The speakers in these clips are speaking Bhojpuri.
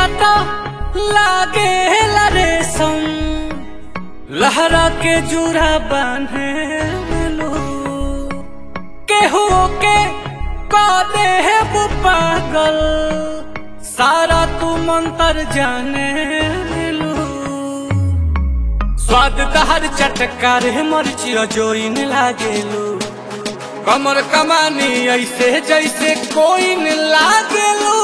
काटा लागे रेशम लहरा के जुरा बांधे लो केहू के कादे है वो पागल सारा तू मंतर जाने लो स्वाद तहर चटकार है मर्ची जोइन लागेलू कमर कमानी ऐसे जैसे कोई न लागेलू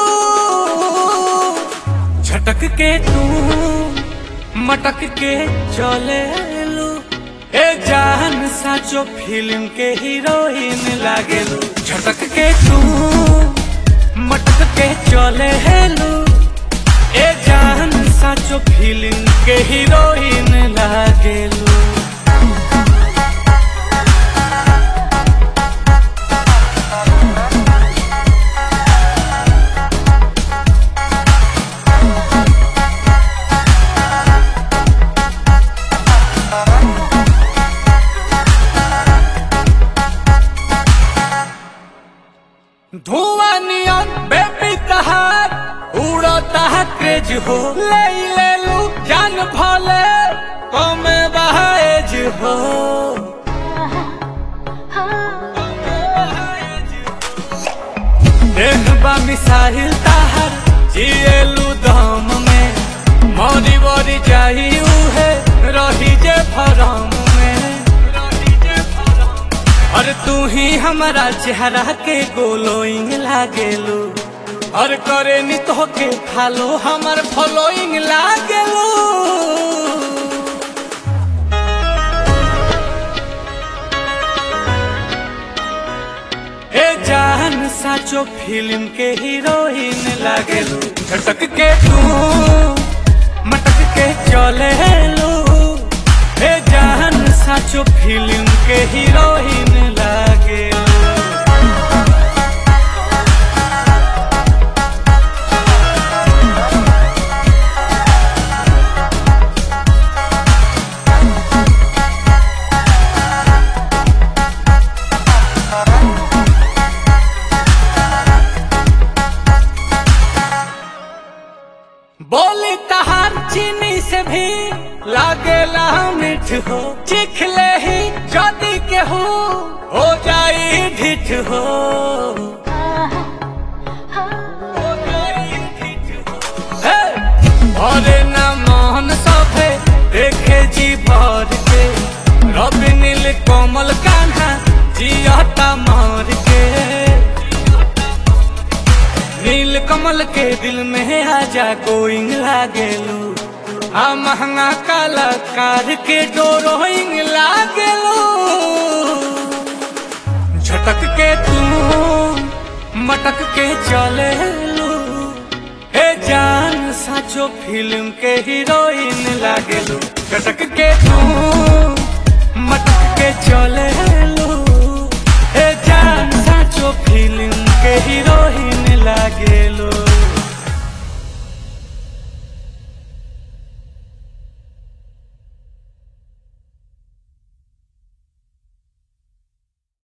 झटक के तू मटक के चले लू ए जान साचो फिल्म के हीरोइन लागेलू झटक के तू मटक के चले लू ए जान साचो फिल्म के हीरोइन लागेलू धुआं नियन बेबी तहार उड़ता है क्रेज हो ले ले लू जान भले कमे बहाएज हो देखबा मिसाइल ताहर जिएलू दम में मरी बरी जाई उहे रही जे भरम में और तू ही हमारा चेहरा के गोलोइंग लागेलू और करे नी तो के फालो हमार फॉलोइंग लागेलू ए जान साचो फिल्म के हीरोइन लागेलू झटक के तू मटक के चले लू ए जान साचो फिल्म के हीरोइन लागेलू बोली तहार चीनी से भी लागेला मिठ हो चिखले ही जदी के हो हो जाई ढिठ हो हो जाई ढिठ हो। हे! भरे न मोहन सभे देखे जी भर के रवि नील कोमल कान्हा जियता मार के नील कमल के दिल में आजा गोइंग लागेलू आ महंगा कलाकार के डोरोइंग लागेलू झटक के तू मटक के चले लू हे जान साचो फिल्म के हीरोइन लागेलू झटक के तू मटक के चले लू